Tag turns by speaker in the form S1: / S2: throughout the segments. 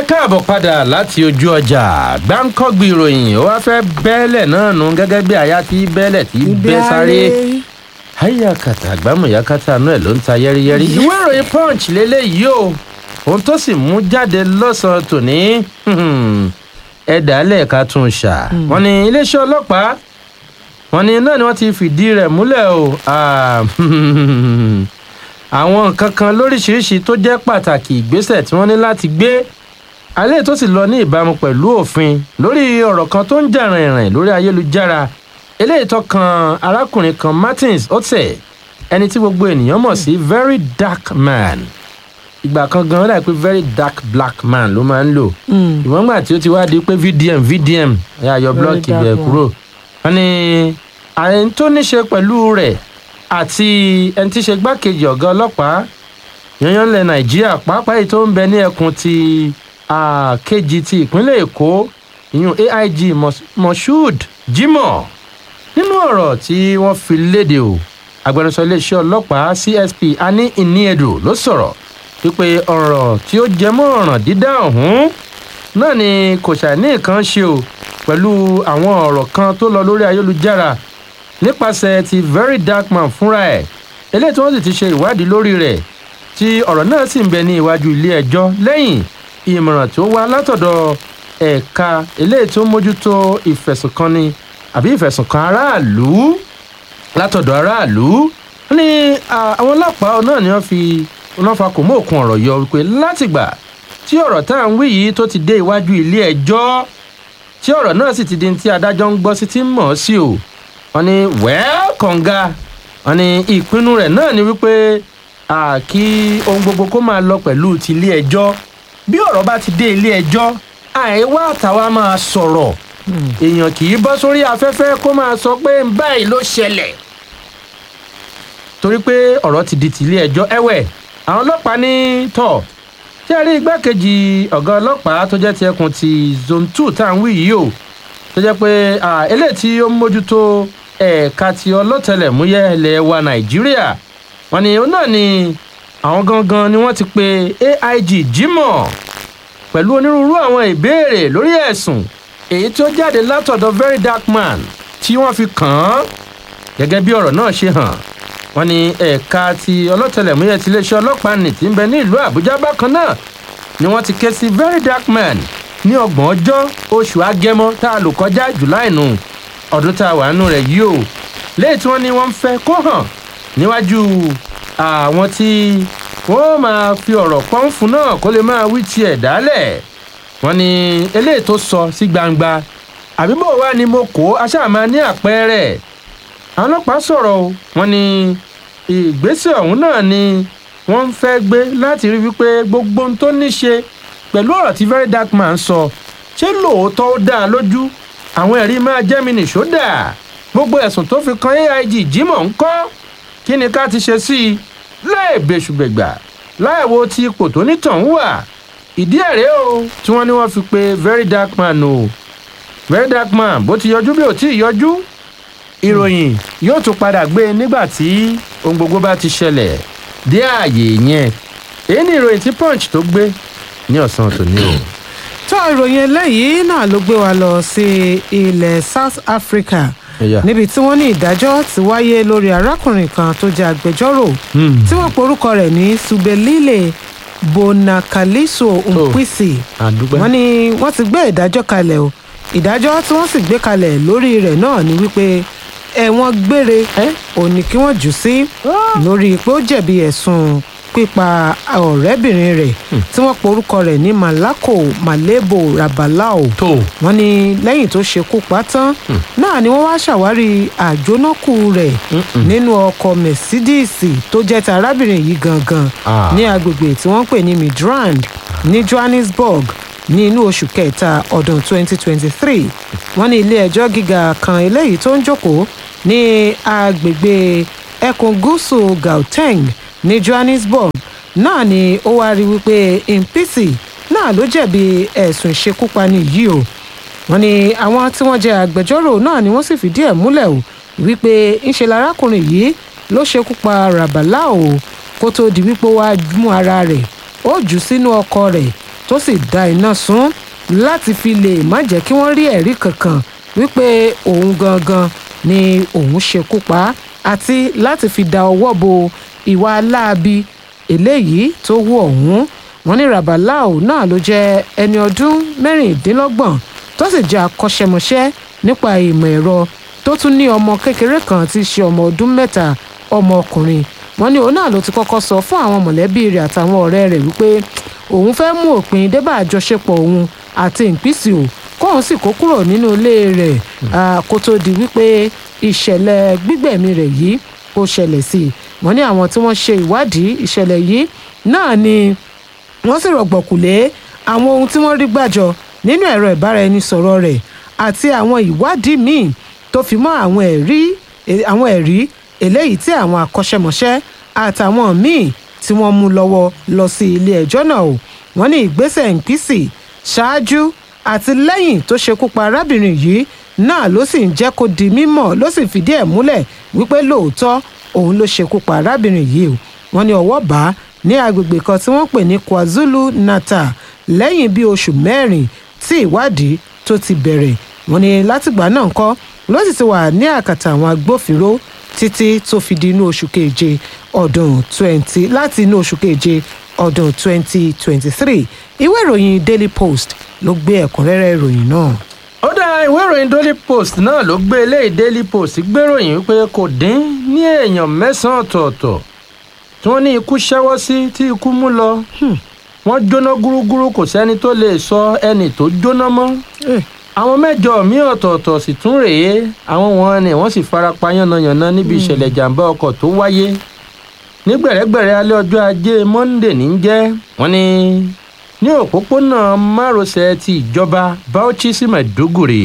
S1: káàbọ̀ padà láti ojú ọjà gbáǹkọ́gbì ìròyìn ó wá fẹ́ bẹ́ẹ̀lẹ̀ náà nù gẹ́gẹ́ bí àyà tí bẹ́ẹ̀lẹ̀ tí bẹ́ sáré ayakata àgbámọ̀yákátà náà ló ń ta yẹ́rìyẹ́rì ìwé ìròyìn punch lélẹ́yìí o ohun tó sì mú jáde lọ́sàn-án tòní ẹ̀dá lẹ́ẹ̀ka tún ṣà wọ́n ní iléeṣẹ́ ọlọ́pàá wọ́n ní náà ni wọ́n ti fìdí rẹ̀ múlẹ̀ o àwọn nǹkan kan lóríṣiríṣi tó jẹ́ pàtàkì ìgbésẹ̀ tí wọ́n ní láti gbé alẹ́ tó sì lọ ní ìbámu pẹ̀lú òfin lórí ọ̀rọ̀ kan tó ń jà rìnrìn lórí ayélujára eléyìí tó kan arákùnrin kan martins otse ẹni tí gbogbo ènìyàn mọ̀ sí very dark man ìgbà kan gan láì pé very dark black man ló máa ń lò ìwọ̀n gbà tí ó ti wá di pé vdm vdm ẹ̀yà yọ blọọkì bẹ̀ kúrò wọ́n ní àyẹn tó ní ṣe pẹ̀lú rẹ̀ àti ẹni tí í ṣe gbákejì ọ̀gá ọlọ́pàá yanyan ilẹ̀ nàìjíríà pàápàá èyí tó ń bẹ ní ẹkùn ti kejì ti ìpínlẹ̀ èkó ìyún aig moshood jimoh nínú ọ̀rọ̀ tí wọ́n fi léde o agbẹnusọ iléeṣẹ́ ọlọ́pàá csp ani iniedo ló sọ̀rọ̀ wípé ọ̀rọ̀ tí ó jẹ mọ́ ọ̀ràn dídá ọ̀hún náà ni kò ṣàní nǹkan ṣe o pẹ̀lú àwọn ọ̀rọ̀ kan tó lọ lórí ayélujára nípasẹ̀ ti very dark man fúnra ẹ̀ eléyìí tí wọ́n sì ti ṣe ìwádìí lórí rẹ̀ tí ọ̀rọ̀ náà sì ń bẹ ní iwájú ilé ẹjọ́ lẹ́yìn ìmọ̀ràn tó wá látọ̀dọ̀ ẹ̀ka eléyìí tó mójútó ìfẹ̀sùnkanni àbí ìfẹ̀sùnkan aráàlú látọ̀dọ̀ aráàlú ní àwọn ọlọ́pàá náà ni wọ́n fi wọ́n fa kò mọ́ òkun ọ̀rọ̀ yọ wípé látìgbà tí ọ̀rọ̀ tá à ń wí yìí tó ti dé iwájú ilé ẹjọ́ tí ọ̀rọ̀ náà sì ti di ti adájọ́ ń gbọ́ sí ti mọ̀ ọ́ sí o wọ́n ní wẹ́ẹ́ kọ̀ǹga wọ́n ní ìpinnu rẹ̀ náà ni wípé kí ohun gbogbo kó máa lọ pẹ̀lú ti ilé ẹjọ́ bí ọ̀rọ̀ bá ti dé ilé ẹjọ́ àìwá àtàwa máa sọ̀rọ̀ èèyàn kì í bọ́ sórí afẹ́fẹ́ kó máa sọ pé báyìí ló ṣẹlẹ̀ torí pé ọ̀rọ̀ ti di ti ilé ẹjọ́ ẹ̀wẹ̀ àwọn ọlọ́pàá ní tọ̀ tí a rí igbákejì ọ̀gá ọlọ́pàá tó jẹ́ ti ẹkùn ti zone two tá à ń wí yìí o tó jẹ́ pé eléyìí tí ó ń mójútó ẹ̀ka ti ọlọ́tẹlẹ̀múyẹ́ ilẹ̀ wa nàìjíríà wọn ni òun náà ni àwọn gangan ni wọ́n ti pe aig jimoh pẹ̀lú onírúurú àwọn ìbéèrè lórí ẹ̀sùn èyí tó jáde látọ̀dọ̀ very dark man tí wọ́n fi kàn án gẹ́gẹ́ bí ọ̀rọ̀ náà ṣe hàn wọ́n ní ẹ̀ka ti ọlọ́tẹlẹ̀múyẹ́ ti iléeṣẹ́ ọlọ́pàá nì tí ń bẹ ní ìlú àbújá bákan náà ni wọ́n ti ké sí very dark man ní ọgbọ̀n ọjọ́ oṣù agẹmọ tá a lò kọjá july nù ọdún tá a wà nù rẹ̀ yìí o léyìí tí wọ́n ní wọ́n ń fẹ́ kó hàn níwájú àwọn tí wọ́n máa fi ọ̀rọ̀ pọ́nfún náà kó lè máa wí tiẹ̀ dálẹ̀ wọ́n ní eléyìí tó sọ sí gbangba àbíbò wa ni mo kó aṣáàmà ní àpẹẹrẹ àwọn ọlọ́pàá sọ̀rọ̀ o wọ́n ní ìgbésẹ̀ ọ̀hún náà ni wọ́n ń fẹ́ gbé láti rí wípé gbogbo ohun tó ní ṣe pẹ̀lú ọ̀rọ̀ tí very dark man sọ ṣé lóòótọ́ ó dáa lójú àwọn ẹ̀rí máa jẹ́ mi nìṣó dà gbogbo ẹ̀sùn tó fi kan aig jimoh ń kọ́ kí ni ká ti ṣe sí i láì bẹ́sùbẹ̀gbà láì wo ti ipò tó nítàn wà ìdí ẹ̀rẹ́ o tí wọ́n ní wọ́n fi pe very dark man o very dark man bó ti yọjú bí ò tí ì yọjú ìròyìn yóò tún padà gbé nígbà tí ohun gbogbo bá ti ṣẹlẹ̀ dé ààyè yẹn èyí ni ìròyìn tí punch tó gbé ní ọ̀sán tòní o.
S2: tó ìròyìn eléyìí náà ló gbé wa lọ sí ilẹ̀ south africa
S1: Ẹ̀yà.
S2: níbi tí wọ́n ní ìdájọ́ ti wáyé lórí arákùnrin kan tó jẹ́ agbẹjọ́rò tí wọ́n porúkọ rẹ̀ ní subelile bonakaliso nkwisi
S1: àdúgbò
S2: wọ́n ní wọ́n ti gbé ìdájọ́ kalẹ̀ o ìdájọ́ tí wọ́n sì gbé kalẹ̀ lórí rẹ̀ náà ni wípé ẹ̀wọ̀n gbére òní kí wọ́n jù sí lórí pé ó jẹ̀bi ẹ̀sùn pípa ọ̀rẹ́bìnrin rẹ̀ tí wọ́n porúkọ rẹ̀ ní malako malebo rabalao
S1: tó
S2: wọ́n ní lẹ́yìn tó ṣekú pa tán náà ni wọ́n wá ṣàwárí àjónákù rẹ̀ nínú ọkọ̀ mercedes tó jẹ́ ti arábìnrin yìí gangan
S1: Ah.
S2: ní agbègbè tí wọ́n ń pè ní midrand ní johannesburg ní inú oṣù kẹta ọdún 2023 wọ́n ní ilé ẹjọ́ gíga kan eléyìí tó ń jókòó ní agbègbè ẹkùn gúúsù gauteng ní johannesburg náà ni ó wá rí wípé mpc náà ló jẹ̀bi ẹ̀sùn ìṣekúpani yìí o wọ́n ní àwọn tí wọ́n jẹ́ agbẹjọ́rò náà ni wọ́n sì fìdí ẹ̀ múlẹ̀ o wípé ńṣe larákùnrin yìí ló ṣekú pa rabala o kó tóó di wípé ó wá mú ara rẹ̀ ó jù ú sínú ọkọ rẹ̀ tó sì da iná sun láti fi lè má jẹ́ kí wọ́n rí ẹ̀rí kankan wípé òun gangan ni òun ṣekú pa á àti láti fi da ọwọ́ bo ìwà aláàbí eléyìí tó wù ọ̀hún wọ́n ní rabalau náà ló jẹ́ ẹni ọdún mẹ́rìndínlọ́gbọ̀n tó sì jẹ́ akọ́ṣẹ́mọṣẹ́ nípa ìmọ̀ ẹ̀rọ tó tún ní ọmọ kékeré kan tí í ṣe ọmọ ọdún mẹ́ta ọmọ ọkùnrin wọ́n ní òun náà ló ti kọ́kọ́ sọ fún àwọn mọ̀lẹ́bí rẹ̀ àtàwọn ọ̀rẹ́ rẹ̀ wípé òun fẹ́ mú òpin débà àjọṣepọ̀ òun àti ìpínsì ò kóun sì kó kúrò nínú ilé rẹ̀ kó tó di wípé ìṣẹ̀lẹ̀ gbígbẹ̀mí rẹ̀ yìí kó ṣẹlẹ̀ sí i wọ́n ní àwọn tí wọ́n ṣe ìwádìí ìṣẹ̀lẹ̀ yìí náà ni wọ́n sì rọ̀gbọ̀kú lé àwọn ohun tí wọ́n rí gbàjọ nínú ẹ̀rọ ìbáraẹnisọ̀rọ̀ rẹ̀ àti àwọn ìwádìí míì tó fi mọ́ àwọn ẹ̀rí àwọn ẹ̀rí eléyìí tí àwọn akọ́ṣẹ́mọṣẹ́ àtàwọn míì tí wọ́n mú lọ́wọ́ lọ sí ilé ẹjọ́ náà o wọ́n ní ìgbésẹ̀ ìpínsì ṣáájú àti lẹ́yìn tó ṣekú pa arábìnrin yìí náà ló sì ń jẹ́ kó di mímọ̀ ló sì fìdí ẹ̀ múlẹ̀ wípé lóòótọ́ òun ló ṣekú pa arábìnrin yìí o wọ́n ní ọwọ́ bá ní agbègbè kan tí wọ́n pè ní kwazulu natal lẹ́yìn bíi oṣù mẹ́rin tí ìwádìí tó ti bẹ̀rẹ̀ wọ́n ní látìgbà náà ńkọ́ ló sì ti wà ní àkàtà àwọn agbófinró títí tó fi di inú oṣù keje ọdún twenty láti inú oṣù keje ọdún twenty twenty three ìwé ìròyìn daily post ló gbé ẹ̀kúnrẹ́rẹ́ ìròyìn náà.
S1: ó dá ìwé ìròyìn daily post náà ló gbé eléyìí daily post gbéròyìn wípé kò dín ní èèyàn mẹ́sàn-án ọ̀tọ̀ọ̀tọ̀ tí wọ́n ní ikú ṣẹ́wọ́ sí tí ikú mú lọ wọ́n jóná gúrúgúrú kò sẹ́ni tó lè sọ ẹni tó jóná mọ́ àwọn mẹ́jọ míì ọ̀tọ̀ọ̀tọ̀ sì tún rèé àwọn wọn ni wọ́n sì fara pa yánnayànna níbi ìṣẹ̀lẹ̀ ìjàmbá ọkọ̀ tó wáyé ní gbẹ̀rẹ́gbẹ̀rẹ́ alẹ́ ọjọ́ ajé monde ní jẹ́ wọ́n ní ní òpópónà márosẹ̀ ti ìjọba bauchi sí mẹ̀dúgùrì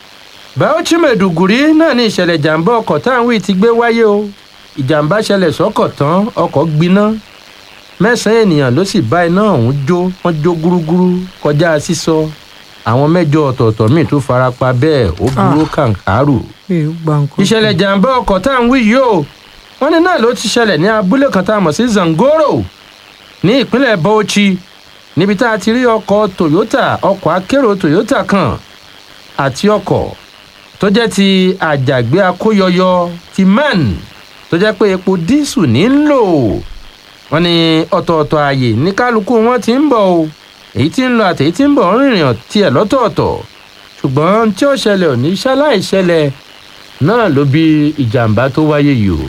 S1: bauchi mẹ̀dúgùrì náà ní ìṣẹ̀lẹ̀ ìjàmbá ọkọ̀ táwọn wí ti gbé wáyé o ìjàmbá ṣẹlẹ̀ sọ́kọ̀ tán ọkọ̀ gbiná mẹ́sàn-án ènìyàn ló sì bá iná ọ̀hún jó wọ́n jó gúrúgúrú kọjá sísọ àwọn mẹ́jọ ọ̀tọ̀ọ̀tọ̀ míì tún fara pa bẹ́ẹ̀ ó burú kàǹkàrù. ìṣẹ̀lẹ̀ ìjàmbá ọkọ̀ tá à ń wí yìí o wọ́n ní náà ló ti ṣẹlẹ̀ ní abúlé kan tá a mọ̀ sí zangoro ní ìpínlẹ̀ bauchi níbi tá a ti rí ọkọ̀ toyota ọkọ̀ akérò toyota kan àti ọkọ̀ tó jẹ́ ti àjàgbé akóyọyọ ti man tó jẹ́ pé epo dísù ní ń lò wọ́n ní ọ̀tọ̀ọ̀tọ̀ ààyè ní kálukú wọn ti ń bọ̀ o èyí tí ń lọ àtèyí tí ń bọ̀ ń rìnrìn tiẹ̀ lọ́tọ̀ọ̀tọ̀ ṣùgbọ́n tí ó ṣẹlẹ̀ ò ní ṣaláì ṣẹlẹ̀ náà ló bí ìjàmbá tó wáyé yìí o.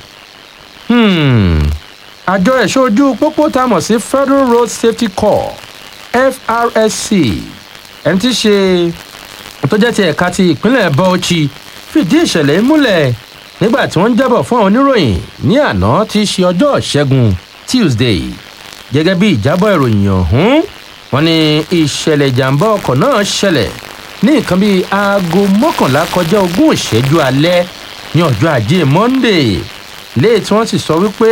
S1: àjọ ẹ̀ṣọ́ ojú pópó tá a mọ̀ sí federal road safety corps frsc ẹni tí ṣe tó jẹ́ ti ẹ̀ka ti ìpínlẹ̀ bauchi fìdí ìṣẹ̀lẹ̀ múlẹ̀ nígbà tí wọ́n ń jábọ̀ fún àwọn oníròyìn ní àná tí í ṣe ọjọ́ ìṣẹ́gun tuesday gẹ́gẹ́ bí ìjábọ̀ ìròyìn ọ̀hún wọn ní ìṣẹ̀lẹ̀ ìjàmbá ọkọ̀ náà ṣẹlẹ̀ ní nǹkan bíi aago mọ́kànlá kọjá ogún ìṣẹ́jú alẹ́ ní ọjọ́ ajé monday léè tí wọ́n sì sọ wípé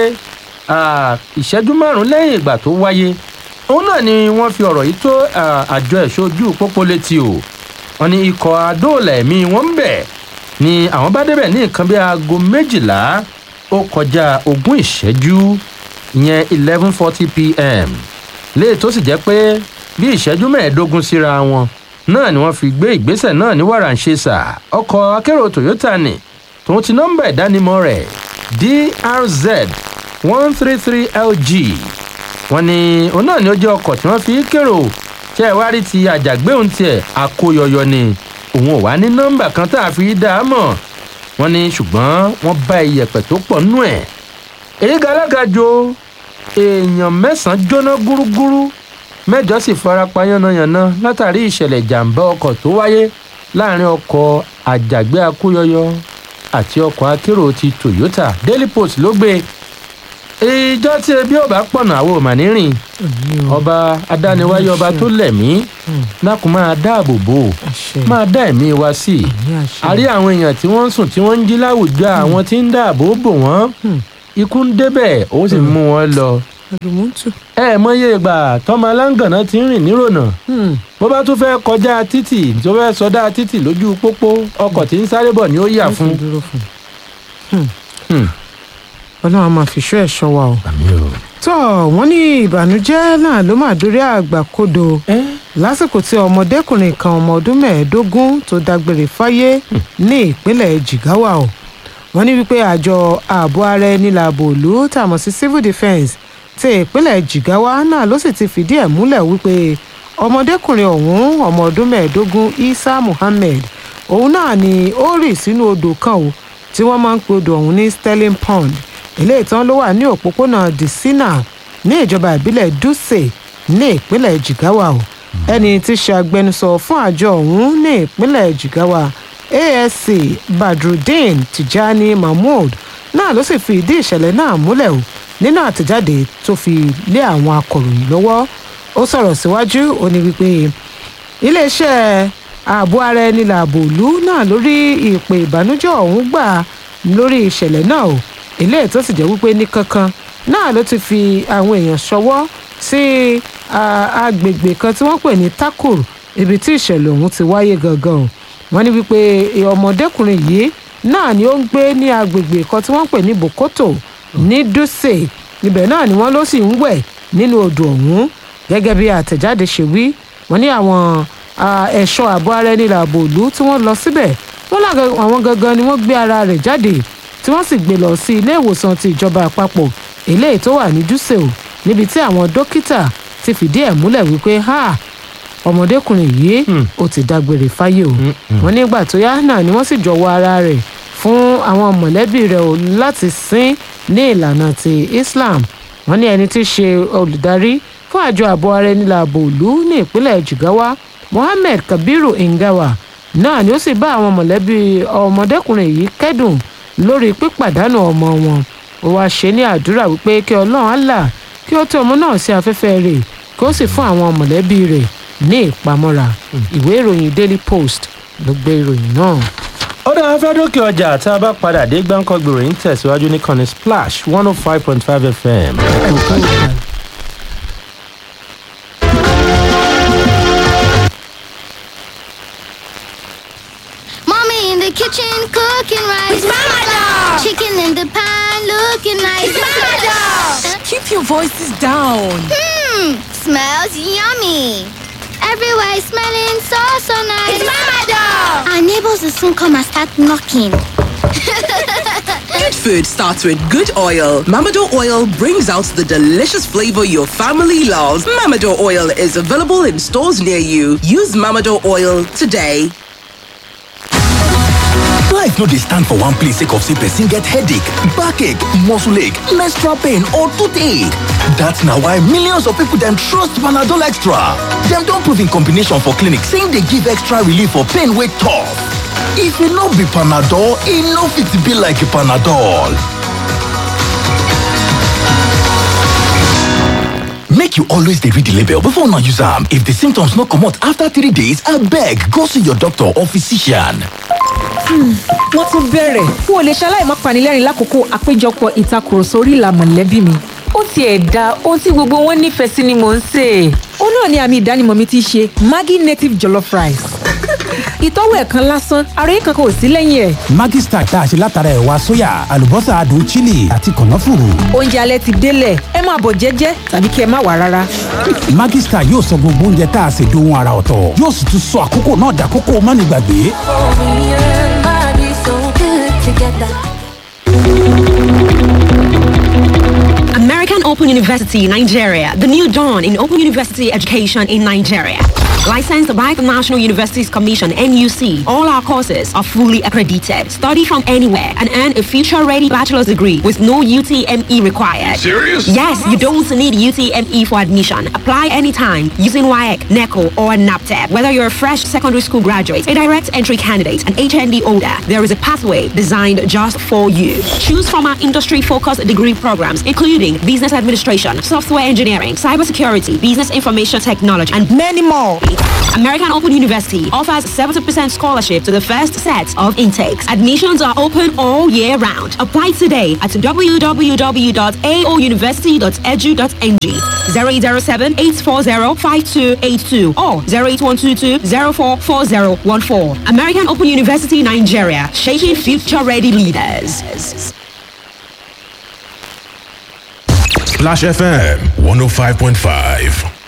S1: ìṣẹ́jú márùn-ún lẹ́yìn ìgbà tó wáyé òun náà ni wọ́n fi ọ̀rọ̀ yìí tó àjọ ẹ̀ṣọ́ ojú pópó létí o wọn ní ikọ̀ adóòlà ẹ̀mí wọn ń bẹ̀ ni àwọn bá débẹ̀ ní nǹkan bíi aago méjìlá ó kọjá ogún ìṣẹ́jú ìyẹn eleven forty pm léè tó sì jẹ́ pé bí ìṣẹ́jú mẹ́ẹ̀ẹ́dógún síra wọn náà ni wọ́n fi gbé ìgbésẹ̀ náà ní wàràǹṣeṣà ọkọ̀ akérò toyota ni tòun ti nọ́mbà ìdánimọ̀ rẹ̀ drz one three three lg wọ́n ní òun náà ni ó jẹ́ ọkọ̀ tí wọ́n fi kérò tí ẹ wá rí ti àjàgbéhùn tiẹ̀ àkóyọyọ ni òun ò wá ní nọ́mbà kan tá a fi dá a mọ̀ wọ́n ní ṣùgbọ́n wọ́n bá iyẹ̀pẹ̀ tó pọ̀ nú ẹ̀ èyí galágajo èèyàn mẹ́sàn-án jóná gúrúgúrú mẹ́jọ sì farapa yánnayànna látàrí ìṣẹ̀lẹ̀ ìjàmbá ọkọ̀ tó wáyé láàrin ọkọ̀ àjàgbé akóyọyọ àti ọkọ̀ akérò ti toyota daily post ló gbé ìjọ tí ebi ọba pọ̀nà àwọn ò mà ní rìn ọba adániwáyé ọba tó lẹ̀mí lákùn máa dáàbò bò máa dá ẹ̀mí wa sí i a rí àwọn èèyàn tí wọ́n ń sùn tí wọ́n ń jí láwùjọ àwọn tí ń dáàbò bò wọ́n ikú ń débẹ̀ ó sì mú wọn lọ. ẹ mọyé ìgbà tọmọ aláǹgànná ti ń rìn nírònà bó bá tún fẹ́ kọjá títì tó fẹ́ sọdá títì lójú pópó ọkọ̀ tí ń sáré bọ̀ ni ó yà fún.
S2: ọlọ́run máa fi ṣọ́ ẹ̀ ṣọ́ wa o.
S1: àmì o.
S2: tó wọ́n ní ìbànújẹ́ náà ló máa dórí àgbàkodò lásìkò tí ọmọdékùnrin kan ọmọ ọdún mẹ́ẹ̀ẹ́dógún tó dágbére fáyé ní ìpínlẹ̀ jigawa o wọ́n ní wípé àjọ ààbò ara ẹni làbò òlú tàmọ̀ sí civil defence ti ìpínlẹ̀ jigawa náà ló sì ti fìdí ẹ̀ múlẹ̀ wípé ọmọdékùnrin ọ̀hún ọmọ ọdún mẹ́ẹ̀ẹ́dógún isa muhammed òun náà ni ó rì sínú odò kan o tí wọ́n máa ń pe odò ọ̀hún ní sterling pond ilé ìtàn ló wà ní òpópónà disina ní ìjọba ìbílẹ̀ dutse ní ìpínlẹ̀ jigawa o ẹni tí ṣe agbẹnusọ fún àjọ ọ̀hún ní ìpínlẹ̀ jigawa asc badrudeen tijani mahmood náà ló sì fi ìdí ìṣẹ̀lẹ̀ náà múlẹ̀ o nínú àtẹ̀jáde tó fi lé àwọn akọ̀ròyìn lọ́wọ́ ó sọ̀rọ̀ síwájú ó ní wípé iléeṣẹ́ ààbò ara ẹni làbò ìlú náà lórí ìpè ìbànújẹ́ ọ̀hún gbà lórí ìṣẹ̀lẹ̀ náà o eléyìí tó sì jẹ́ wípé ní kankan náà ló ti fi àwọn èèyàn ṣọwọ́ sí agbègbè kan tí wọ́n pè ní takur ibi tí ìṣẹ̀lẹ̀ ọ̀hún ti wáyé gangan o wọ́n ní wípé ọmọdékùnrin yìí náà ni ó ń gbé ní agbègbè kan tí wọ́n pè ní bokoto ní dutse ibẹ̀ náà ni wọ́n ló sì ń wẹ̀ nínú odò ọ̀hún gẹ́gẹ́ bí àtẹ̀jáde ṣe wí wọ́n ní àwọn ẹ̀ṣọ́ ààbò ara ẹni làbò ìlú tí wọ́n lọ síbẹ̀ wọ́n lága àwọn gangan ni wọ́n gbé ara rẹ̀ jáde tí wọ́n sì gbé lọ sí ilé ìwòsàn ti ìjọba àpapọ̀ eléyìí tó wà ní dutse o níbi tí àwọn dókítà ti fìdí ẹ̀ múlẹ̀ wípé ha ọmọdékùnrin yìí ó ti dágbére fáyé o wọ́n nígbà tó yá náà ni wọ́n sì jọ̀wọ́ ara rẹ̀ fún àwọn mọ̀lẹ́bí rẹ̀ o láti sin ní ìlànà ti islam wọ́n ní ẹni tí í ṣe olùdarí fún àjọ ààbò ara ẹni làbò ìlú ní ìpínlẹ̀ jigawa mohammed kabiru ngawa náà ni ó sì bá àwọn mọ̀lẹ́bí ọmọdékùnrin yìí kẹ́dùn lórí pípàdánù ọmọ wọn ó wáá ṣe ní àdúrà wípé kí ọlọ́run allah kí ó tẹ ọmọ náà sí afẹ́fẹ́ rẹ̀ kí ó sì fún àwọn mọ̀lẹ́bí rẹ̀ ní ìpamọ́ra ìwé ìròyìn daily post ló gbé ìròyìn náà.
S1: ó dáa fẹ́ dókè ọjà tá a bá padà dé gbáǹkọ́ gbèròyìn tẹ̀síwájú ní kànnì splash one oh five point five fm.
S3: Mommy in the kitchen cooking rice.
S4: It's Mama Dog.
S3: Chicken in the pan looking nice.
S4: It's Mama Dog. Keep your voices down.
S3: Hmm, smells yummy. Everywhere is smelling so so nice.
S4: It's Mama Dog.
S3: Our neighbors will soon come and start knocking.
S5: Good food starts with good oil. Mamado oil brings out the delicious flavor your family loves. Mamado oil is available in stores near you. Use Mamado oil today.
S6: Life no dey stand for one place sake of say person get headache, backache, muscle ache, menstrual pain or toothache. That's na why millions of people dem trust Panadol Extra. Dem don prove in combination for clinic say e dey give extra relief for pain wey tough. If e no be Panadol, e no fit be like Panadol. Make you always dey read the label before una use am. If the symptoms no comot after three days, abeg go see your doctor or physician.
S7: wọ́n tún bẹ̀rẹ̀ n ò lè ṣaláì má panilẹ́rìn lákòókò àpéjọpọ̀ ìtakùrọ̀sọ orí ìlà mọ̀lẹ́bí mi. ó tiẹ̀ da ohun tí gbogbo wọn nífẹ̀ẹ́ sí ni mò ń sè é. ó náà ni àmì ìdánimọ̀ mi ti ṣe maggi native jollof rice. ìtọ́wò ẹ̀ kan lásán ara yìí kankan ò sí lẹ́yìn ẹ̀.
S8: Maggi Star tá a ṣe látara ẹ̀wà sóyà àlùbọ́sà adùn chili àti kànáfùrù.
S7: oúnjẹ alẹ́ ti délẹ̀ ẹ máa bọ̀ jẹ́jẹ́ tàbí kí ẹ má wà rárá.
S8: Maggi Star yóò sọ gbogbo oúnjẹ tá a ṣe dohun ara ọ̀tọ̀ yóò sì tún sọ àkókò náà dàkókò mánigbàgbé.
S9: American Open University, Nigeria, the new dawn in open university education in Nigeria. Licensed by the National Universities Commission, NUC, all our courses are fully accredited. Study from anywhere and earn a future ready bachelor's degree with no UTME required.
S10: Serious?
S9: Yes, you don't need UTME for admission. Apply anytime using WAEC, NECO, or NAPTEP. Whether you're a fresh secondary school graduate, a direct entry candidate, an HND holder, there is a pathway designed just for you. Choose from our industry focused degree programs, including business administration, software engineering, cybersecurity, business information technology, and many more. American Open University offers 70% scholarship to the first set of intakes. Admissions are open all year round. Apply today at www.aouniversity.edu.ng 0807 840 5282 or 08122 044014. American Open University Nigeria, shaping future ready leaders.
S10: Splash FM 105.5.